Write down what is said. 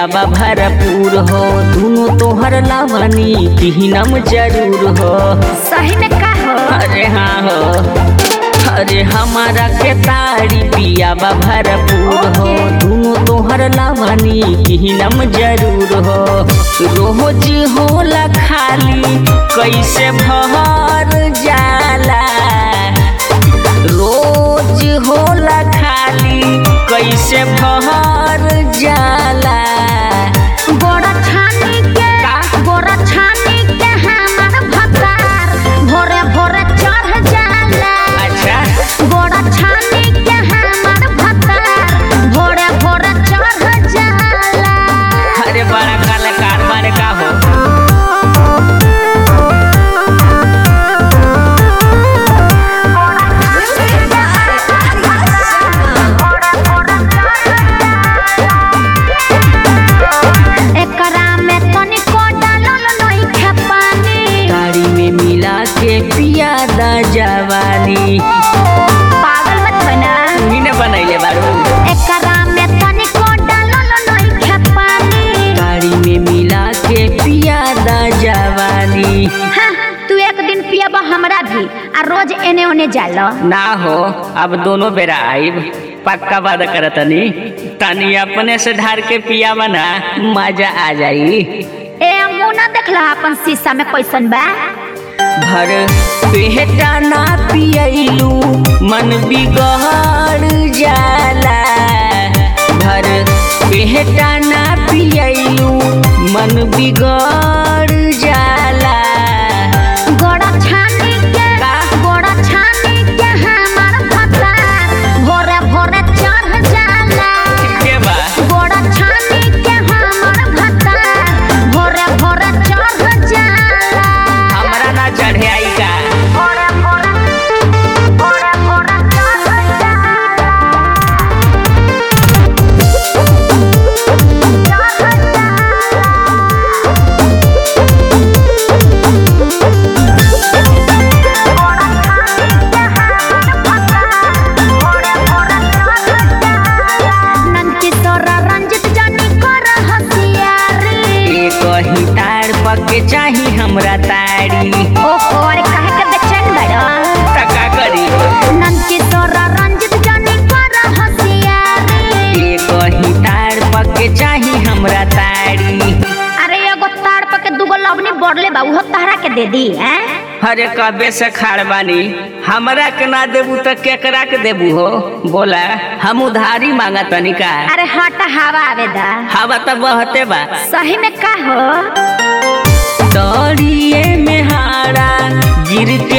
पिया बा भरपूर हो दुनो तोहर लावनी पिहनम जरूर हो सही में का हो अरे हाँ हो अरे हमारा के तारी पिया बा भरपूर हो दुनो तोहर लावनी पिहनम जरूर हो रोज होला खाली कैसे भर जाला रोज होला खाली कैसे भर जाला गोड़ा छानी के गोड़ा छानी के हमार भतार भोरे भोरे चढ़ जाला अच्छा गोड़ा छानी के हमार भतार भोरे भोरे चढ़ जाला अरे बड़ा कलाकार मारे का हो एकरा में तनिको डालल नइखे पानी तारी में मिला के पिया दा जवानी पागल मत बना तुही ने बनैले बारू एकरा में तनिको डालल नइखे पानी तारी में मिला के पिया दा जवानी हाँ, तू एक दिन पियब हमरा भी आ रोज एने ओने जाला ना हो अब दोनों बेरा आइब पक्का वादा करतनी तनी अपने से ढार के पिया बना मजा आ जाई ए मुंह ना देखला अपन शीशा में कैसन बा भर पेटा ना पियलू मन बिगड़ जाला भर पेटा ना पियलू मन बिगड़ जाला गोड़ा छानी के गोड़ा छानी के हमार भतार भोरे भोरे चढ़ जाला के बा गोड़ा छानी के हमार भतार भोरे भोरे चढ़ जाला हमरा ना चढ़े आई का भोरे भोरे भोरे भोरे चढ़ जाला चढ़ नंदकिशोरा रंजित जानी कर हसियारी एक ही तार पके चाही हमरा तारी ओहो अरे काहे के बेचैन बड़ा तका करी नंदकिशोरा रंजित जानी कर हसियारी एक ही तार पके चाही हमरा तारी अरे एगो ताड़ पे के दूगो लवनी बढ़ले बा उहो तहरा के दे दी हैं अरे कबे से खाड़ बानी हमरा के ना देबू त केकरा के देबू हो बोला हम उधारी मांगा तनी का अरे हट हवा आवेदा हवा त बहते बा सही में का हो तोरिए में हारा गिरते